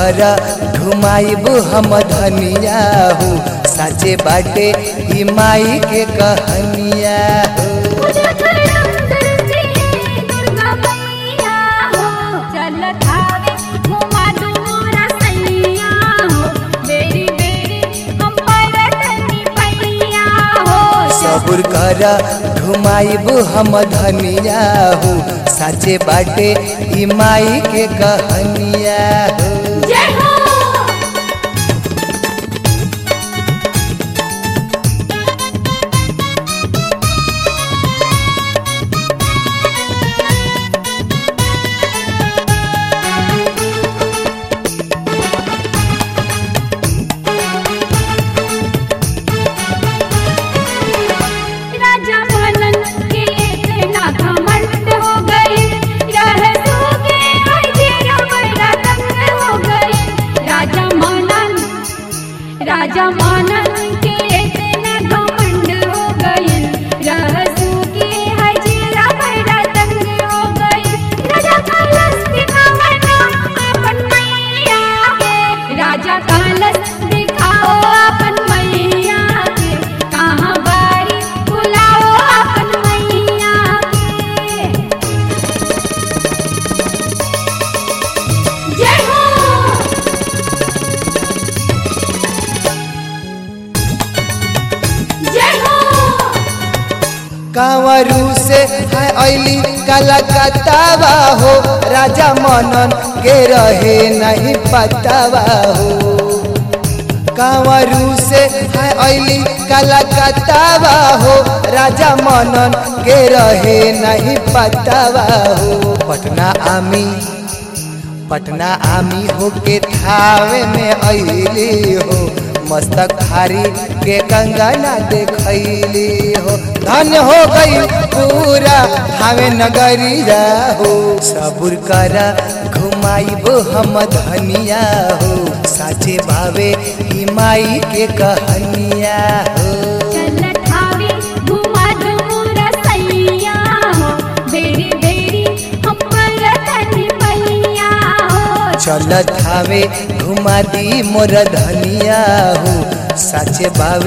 कर घुमाइब हम धनिया हो साचे बाटे ई माई के कहनिया हो पूजा करम करती है दुर्गा मैया हो चलत आवे घुमा दूरा सैया हो बेरी बेरी हम परतनी पैया हो सबुर कर घुमाइब हम धनिया हो साचे बाटे ई माई के कहनिया हो जय हो राजा मनन के इतना घमंड हो गए रहसू के हजेरा बड़ा तंग हो गए राजा मनन राजा मनन के इतना घमंड हो गए रहसू के हजेरा बड़ा तंग हो गए राजा कलश दिखावना अपन मैया के राजा कलश दिखाओ अपन मैया के कहाँ बारी बुलाओ अपन मैया के जय हो जय हो कांवरू से है ऐली कलकत्तावा हो राजा मनन के रहे नहीं पतावा हो कांवरू से है ऐली कलकत्तावा हो राजा मनन के रहे नहीं पतावा हो पटना आमी पटना आमी हो के थावे में ऐली हो मस्तक भारी के कंगना देखैली हो धन्य हो गई पूरा थावे नगरिया हो सबुर कर घुमाइब हम धनिया हो साचे बावे ई माई के कहनिया हो चलत आवे घुमा दूरा सैया हो बेरी बेरी हम परतनी पैया हो चलत हावे घुमा दी मोर धनिया हो साचे बावे